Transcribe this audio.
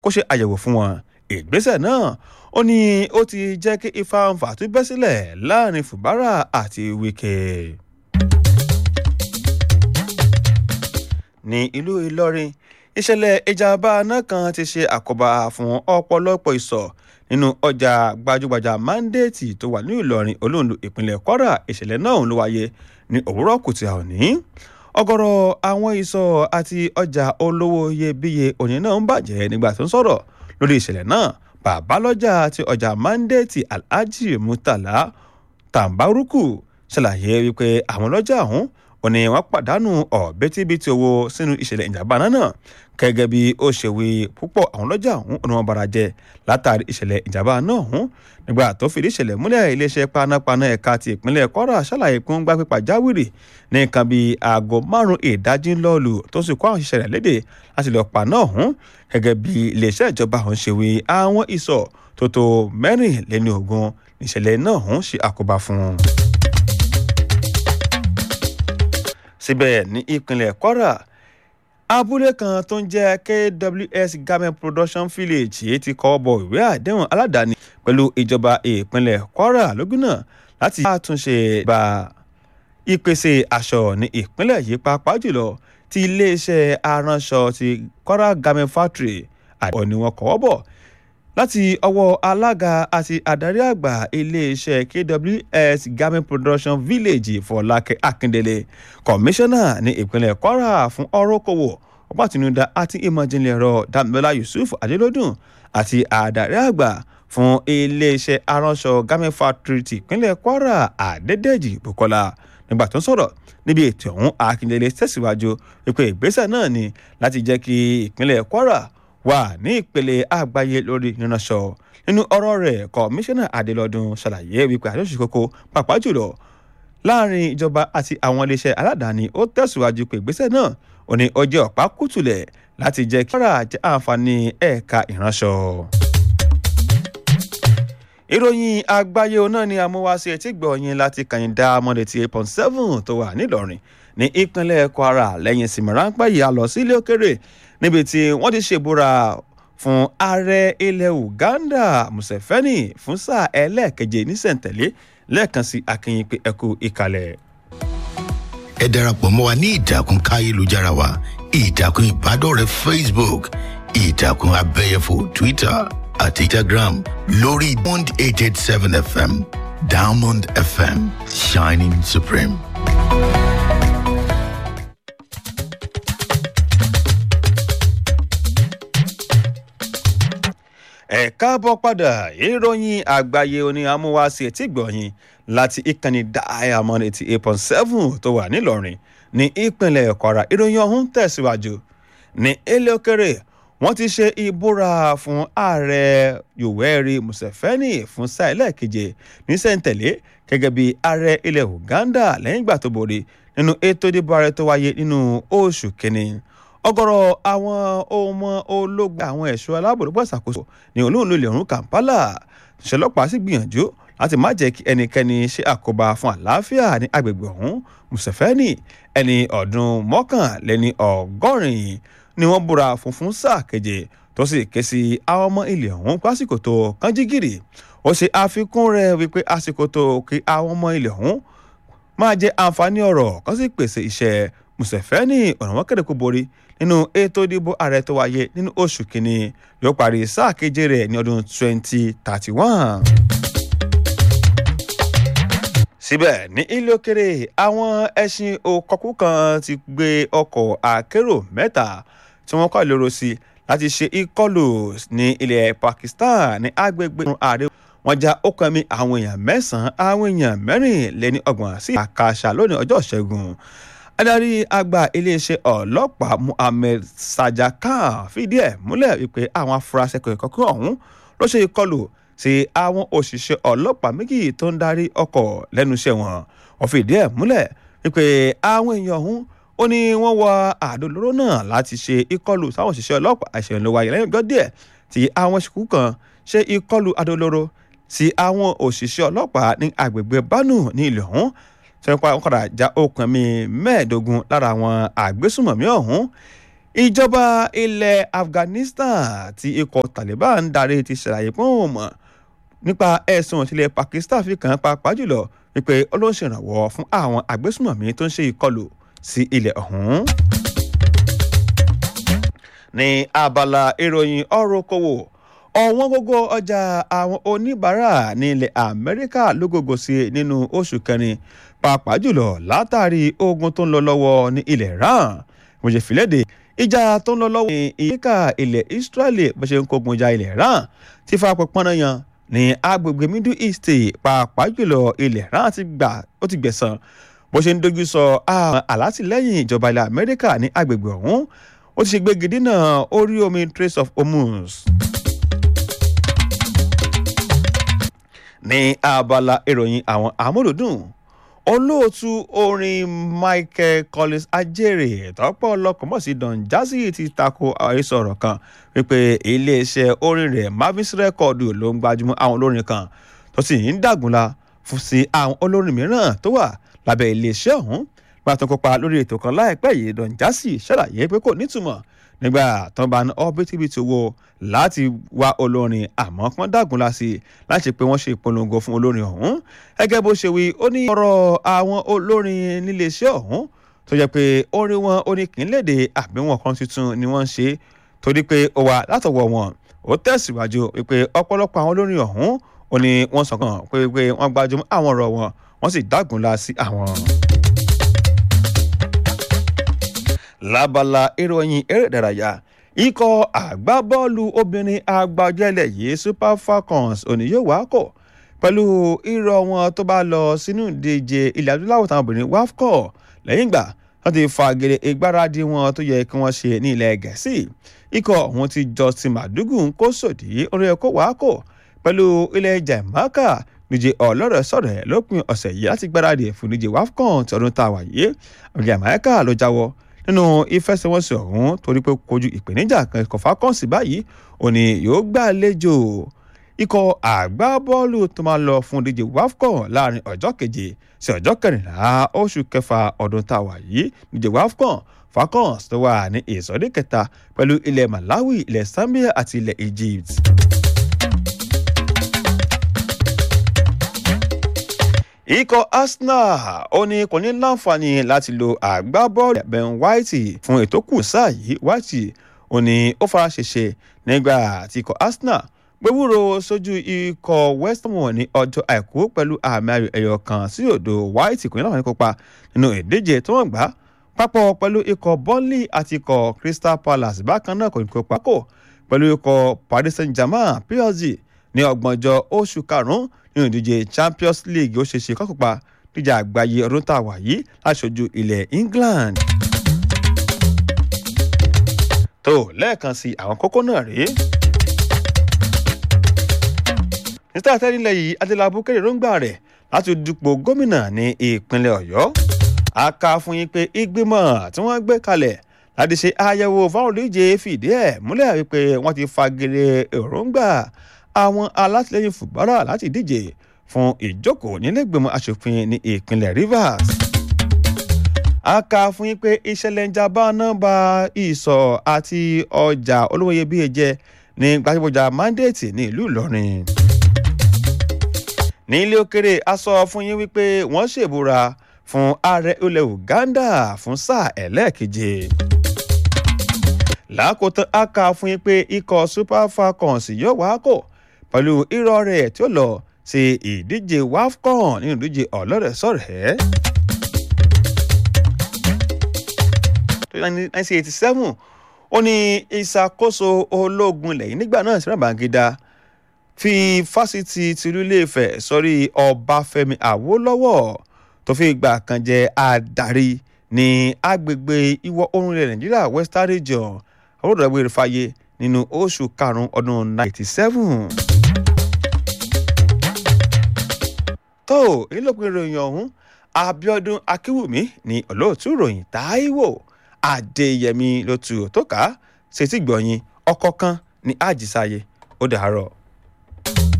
kó ṣe àyẹ̀wò fún wọn ìgbésẹ̀ náà ó ní ó ti jẹ́ kí ifáǹfà tún bẹ́ sílẹ̀ láàrin fubara àti wike. ní ìlú ìlọrin ìṣẹ̀lẹ̀ ìjàmbá náà kan ti ṣe àkóbá fún ọ̀pọ̀lọpọ̀ ìsọ̀ nínú ọjà gbajúgbajà mandate tó wà ní ìlọrin olóńdó ìpínlẹ̀ kwara ìṣẹ̀lẹ̀ náà ló wáyé ní òwúrọ̀ kùtì òní ọ̀gọ̀rọ̀ àwọn ìsọ̀ àti ọjà olówó iyebíye òní náà ń bàjẹ́ nígbà tó ń sọ̀rọ̀ lórí ìṣẹ̀lẹ̀ náà babalọ́jà àti ọjà mandate alhaji murtala tambaruku ṣàlàyé wípé àwọn ọlọ́jà ọ̀hún ò ní wọ́n pàdánù ọ̀bẹ́tíbitì owó sínú ìṣẹ̀lẹ̀ ìjàmbá náà gẹ́gẹ́ bí ó ṣe wí púpọ̀ àwọn ọlọ́jà ọ̀hún ò ní wọ́n bara jẹ́ látàrí ìṣẹ̀lẹ̀ ìjàmbá náà ọ̀hún nígbà tó fìdí ìṣẹ̀lẹ̀ múlẹ̀ iléeṣẹ́ panápaná ẹ̀ka ti ìpínlẹ̀ kwara ṣàlàyé pé wọ́n gbá pípa jáwìrì ní nǹkan bíi aago márùn-ún ìdájí lọ́ọ̀lù tó sì kó àwọn òṣìṣẹ́ rẹ̀ léde láti lọ́ọ́ pa náà ọ̀hún gẹ́gẹ́ bí iléeṣẹ́ ìjọba ọ̀hún ṣe wí àwọn ìsọ̀ tó tó mẹ́rìnléní ogún ìṣẹ̀lẹ̀ náà ọ̀hún ṣe àkóbá fún un síbẹ̀ ní ìpínlẹ̀ kwara abúlé kan tó ń jẹ́ kws garment production village èyí ti kọ́ bọ ìwé àdéhùn aládàáni pẹ̀lú ìjọba ìpínlẹ̀ kwara lógúnà láti àtúnṣe bá ìpèsè aṣọ ní ìpínlẹ̀ yìí pàápàá jùlọ ti iléeṣẹ́ aránṣọ ti kwara garment factory àdéhùn ni wọ́n kọ́ bọ̀ láti ọwọ́ alága àti adarí àgbà iléeṣẹ́ kws garment production village fọlákẹ́ akíndélé kọmíṣánná ní ìpínlẹ̀ kwara fún ọ̀rọ̀ okòwò ọgbà tinúdá àti ìmọ̀jìnlẹ̀ ẹ̀rọ dàmílọ́lá yusuf adélódùn àti adarí àgbà fún iléeṣẹ́ aránṣọ garment factory ti ìpínlẹ̀ kwara adédèjì bukola nígbà tó ń sọ̀rọ̀ níbi ètò ọ̀hún akíndélé tẹ̀síwájú wípé ìgbésẹ̀ náà ni láti jẹ́ kí ìpínlẹ̀ kwara wà ní ìpele àgbáyé lórí ìrìnàṣọ nínú ọ̀rọ̀ rẹ̀ kọmíṣánná adélọ́dún ṣàlàyé wípé àjọṣe kókó pàápàá jùlọ láàrin ìjọba àti àwọn iléeṣẹ́ aládàáni ó tẹ̀síwájú pé ìgbésẹ̀ náà ò ní ọjọ́ ọ̀pá kùtùlẹ̀ láti jẹ́ kí ọ̀rọ̀ àjẹ́ àǹfààní ẹ̀ka ìránṣọ. ìròyìn àgbáyé náà ni amúwáṣe etí gbọ̀nyìn láti kàyìndà mọ́lẹ̀ tí eight point seven tó wà nílọrin ní ìpínlẹ̀ kwara lẹ́yìn ìsinmi ráńpẹ́ yìí a lọ sí ilé òkèrè níbi tí wọ́n ti ṣèbúra fún ààrẹ ilẹ̀ uganda museveni fún sáà ẹlẹ́ẹ̀keje nísẹ̀ntẹ̀lé lẹ́ẹ̀kan sí akínyìn pé ẹkú ìkàlẹ̀. ẹ darapọ̀ mọ́ wa ní ìtàkùn káyélujára wa ìtàkùn ìbádọ́rẹ̀ẹ́ facebook ìtàkùn abẹ́yẹfò twitter àti instagram lórí bond eight eight seven fm diamond fm shining supreme. ẹ káàbọ̀ padà ìròyìn àgbáyé oní amúwáṣe tí gbọ̀nyìn láti ìkànnì diamond eighty eight point seven tó wà nílọrin ní ìpínlẹ̀ kwara ìròyìn ọ̀hún tẹ̀síwájú ní ilé òkèrè wọ́n ti ṣe ìbúra fún ààrẹ yoweri museveni fún sáà ẹlẹ́ẹ̀keje ní sẹ́ńtẹ̀lé gẹ́gẹ́ bí ààrẹ ilẹ̀ uganda lẹ́yìn ìgbà tó borí nínú ètò ìdìbò ààrẹ tó wáyé nínú oṣù kínní ọ̀gọ̀rọ̀ àwọn ọmọ ológun àwọn ẹ̀ṣọ́ aláàbòrúbọ̀ ìṣàkóso ní olóòlù ilẹ̀ ọ̀run kampala ṣẹlọ́pàá sì gbìyànjú láti má jẹ́ kí ẹnikẹ́ni ṣe àkóbá fún àlàáfíà ní agbègbè ọ̀hún museveni ẹni ọdún mọ́kànlẹ́ni ọgọ́rin ni wọ́n búra fún fún sáà keje tó sì ké sí àwọn ọmọ ilẹ̀ ọ̀hún pásìkò tó kánjígìrì ó ṣe àfikún rẹ̀ wípé àsìkò tó kí àwọn ọmọ ilẹ̀ ọ̀hún máa jẹ àǹfààní ọ̀rọ̀ kan sì pèsè iṣẹ́ museveni ọ̀nà wọn kéde kó borí nínú ètò ìdìbò ààrẹ tó wáyé nínú oṣù kínní yóò parí sáà keje rẹ̀ ní ọdún 2031. síbẹ̀ ní ilé òkèrè àwọn ẹṣin òkọ̀kú kan ti gbé ọkọ̀ akérò mẹ́ta tí wọ́n kọ́ lóró sí láti ṣe ìkọlù ní ilẹ̀ pakistan ní agbègbè ààrẹ wọ́n já okùn ẹ̀mí àwọn èèyàn mẹ́sàn-án àwọn èèyàn mẹ́rìnléní ọgbọ̀n sí àkàṣà lónìí ọjọ́ ìṣẹ́gun adarí àgbà iléeṣẹ́ ọlọ́pàá muhammed sajakan fìdí ẹ̀ múlẹ̀ wípé àwọn afurasí kọ̀ọ̀kan ọ̀hún ló ṣe ìkọlù sí àwọn òṣìṣẹ́ ọlọ́pàá méjì tó ń darí ọkọ̀ lẹ́nu iṣẹ́ wọn wọ́n fìdí ẹ̀ múlẹ̀ wípé àwọn èèyàn ọ̀hún ó ní wọ́n wọ àdó olóró náà láti ṣe ìkọlù sáwọn òṣìṣẹ́ ọlọ́pàá àṣẹyìn ló wáyé lẹ́yìn ọjọ́ díẹ̀ tí àwọn ṣìkú kan ṣe ìkọlù àdó olóró sí àwọn òṣìṣẹ́ ọlọ́pàá ní agbègbè bánú ní ìlú ọ̀hún tí wọ́n pa wọ́n padà já okùn mi mẹ́ẹ̀ẹ́dógún lára àwọn àgbésùmọ̀mí ọ̀hún ìjọba ilẹ̀ afghanistan tí ikọ̀ taliban ń darí ti ṣàlàyé pé òun mọ̀ nípa ẹ̀sùn ìtìlẹ̀ pakistan fi kàn án pàápàá jùlọ wípé ó ló ń ṣèrànwọ́ fún àwọn agbésùmọ̀mí tó ń ṣe ìkọlù sí ilẹ̀ ọ̀hún. ní abala ìròyìn ọ̀rọ̀ okòwò ọ̀wọ́n gógó ọjà àwọn oníbàárà ní ilẹ̀ amẹ́ríkà ló gògò sí nínú oṣù kẹrin pàápàá jùlọ látàrí ogun tó ń lọ lọ́wọ́ ní ilẹ̀ iran mo ṣe fìlédè ìjà tó ń lọ lọ́wọ́ ní ìyíká ilẹ̀ israeli bó ṣe ń kógun ja ilẹ̀ iran ti fa pọnpọ́nà yan ní agbègbè middle east pàápàá jùlọ ilẹ̀ iran ti gbà ó ti gbẹ̀sán bó ṣe ń dojú sọ àwọn alátìlẹ́yìn ìjọba ilẹ̀ amẹ́ríkà ní agbègbè ọ̀hún ó ti ṣe gbégi dínà orí omi trace of hormuz. ní abala ìròyìn àwọn amúlùdùn olóòtú orin michael collins ajere tọ́pọ̀ ọlọ́kọ̀ mọ̀ sí don jazzy ti tako àhesọ ọ̀rọ̀ kan wípé iléeṣẹ́ orin rẹ̀ mavis record ló ń gbajúmọ̀ àwọn olórin kan tó sì ń dàgúnla fún sí àwọn olórin mìíràn tó wà lábẹ́ iléeṣẹ́ ọ̀hún gba tó kópa lórí ètò kan láìpẹ́ yìí don jazzy ṣàlàyé pé kò nítumọ̀ nígbà tó ń bá ní ọ́bítíbitì owó láti wá olórin àmọ́ kán dàgúnla sí i láti pé wọ́n ṣe ìpolongo fún olórin ọ̀hún gẹ́gẹ́ bó ṣe wí ó ní ọ̀rọ̀ àwọn olórin níléeṣẹ́ ọ̀hún tó jẹ́ pé orin wọn oníkìnlédè àbí wọn kan tuntun ni wọ́n ń ṣe torí pé ó wà látọwọ́ wọn ó tẹ̀síwájú wípé ọ̀pọ̀lọpọ̀ àwọn olórin ọ̀hún ó ní wọ́n sọ̀kan pé pé wọ́n gbajúmọ̀ àwọn ọ̀rọ̀ wọn wọ́n sì dàgúnla sí àwọn lábala ìròyìn eré ìdárayá ikọ̀ àgbábọ́ọ̀lù obìnrin agbájẹ́lẹ̀ yìí super falcons òní yóò wá kọ̀ pẹ̀lú irọ́ wọn tó bá lọ sínú ìdíje ilẹ̀ adúláwọ̀ táwọn obìnrin wafcọ̀ lẹ́yìn ìgbà wọ́n ti fagilé ìgbáradì wọn tó yẹ kí wọ́n ṣe ní ilẹ̀ gẹ̀ẹ́sì ikọ̀ ọ̀hún ti justin madugu ń kó sòdí orí ẹ̀kọ́ wá kọ̀ pẹ̀lú ilẹ̀ jamaica níje ọlọ́rọ̀ sọ̀rọ̀ ẹ̀ lópin ọ̀sẹ̀ yìí láti gbáradì fún níje wafcon tí ọdún tá a wà yìí jamaica ló jáwọ́ nínú ìfẹsẹ̀wọnsẹ̀ ọ̀hún torí pé kojú ìpèníjà kan ikọ̀ falcons báyìí òní yóò gbàlejò ikọ̀ àgbábọ́ọ̀lù tó máa lọ fún díje wafcon láàrin ọjọ́ keje sí ọjọ́ kẹrìnlá oṣù kẹfà ọdún tá a wà yìí díje wafcon falcons tó wà ní ìsọdí kẹta pẹ̀lú ilẹ̀ malawi ilẹ̀ zambia àti ilẹ̀ egypt. ikọ̀ arsenal ó ní kò ní láǹfààní láti lo àgbábọ́ọ̀lù ben white fún ètò kù sáà yìí white ó ní ó fara ṣèṣe nígbà tí ikọ̀ arsenal gbẹ̀wúrò sójú ikọ̀ west ham ní ọjọ́ àìkú pẹ̀lú àmì ayò ẹ̀yọ̀ kan sí òdo white kò ní láǹfààní kópa nínú ìdíje tó wọ́n gbá papọ̀ pẹ̀lú ikọ̀ burnley àti ikọ̀ crystal palace bákan náà kò ní kópa kò pẹ̀lú ikọ̀ paris saint germain psg ní ọgbọ̀njọ́ oṣù karùn-ún nínú ìdíje champions league ó ṣeéṣe kọ́kọ́pa díjà àgbáyé ọdún tá a wà yìí láṣojú ilẹ̀ england. tó lẹ́ẹ̀kan sí àwọn kókó náà rèé. mr tẹ́lẹ̀ yìí adélábù kéde róńgbà rẹ̀ láti dupò gómìnà ní ìpínlẹ̀ ọ̀yọ́. a kà fún yín pé ìgbìmọ̀ tí wọ́n gbé kalẹ̀ láti ṣe àyẹ̀wò fáwọn olùdíje fìdí ẹ̀ múlẹ̀ wípé wọ́n ti fagilé èròǹgbà àwọn alátìlẹyìn fùbárà láti díje fún ìjókòó nílẹ̀gbẹ̀mọ̀ asòfin ní ìpínlẹ̀ rivers. a kà fún yín pé ìṣẹ̀lẹ̀ ìjàmbá náà ba ìsọ̀ àti ọjà olówó iyebíye jẹ́ ní gbajúgbajà mandate ní ìlú ìlọrin. ní ilé òkèrè a sọ fún yín wípé wọ́n ṣèbúra fún ààrẹ ilẹ̀ uganda fún sáà ẹlẹ́ẹ̀keje lákòótán a kà fún yín pé ikọ̀ super falcons yóò wá kò pẹ̀lú irọ́ rẹ̀ tí ó lọ sí ìdíje wafcon nínú ìdíje ọlọ́rẹ̀ẹ́sọ̀rẹ́. nineteen eighty seven ó ní ìṣàkóso ológun lẹ́yìn nígbà náà sí ràbàgídá fi fásitì tìlú iléèfẹ̀ sórí ọbáfẹ́mi àwòlọ́wọ́ tó fi ìgbà kan jẹ́ adarí ní agbègbè ìwọ̀ oòrùn ilẹ̀ nàìjíríà western region àwòrán ìwé ìfàyè nínú oṣù karùn-ún ọdún ninety seven. tó èyí ló pe ìròyìn ọ̀hún abiodun akiwumi ní olóòtú ìròyìn taiwo adéyẹmí ló tu tó ká ṣètìgbọ̀yìn ọkọ̀ kan ní àjísáyé ó dàárọ̀.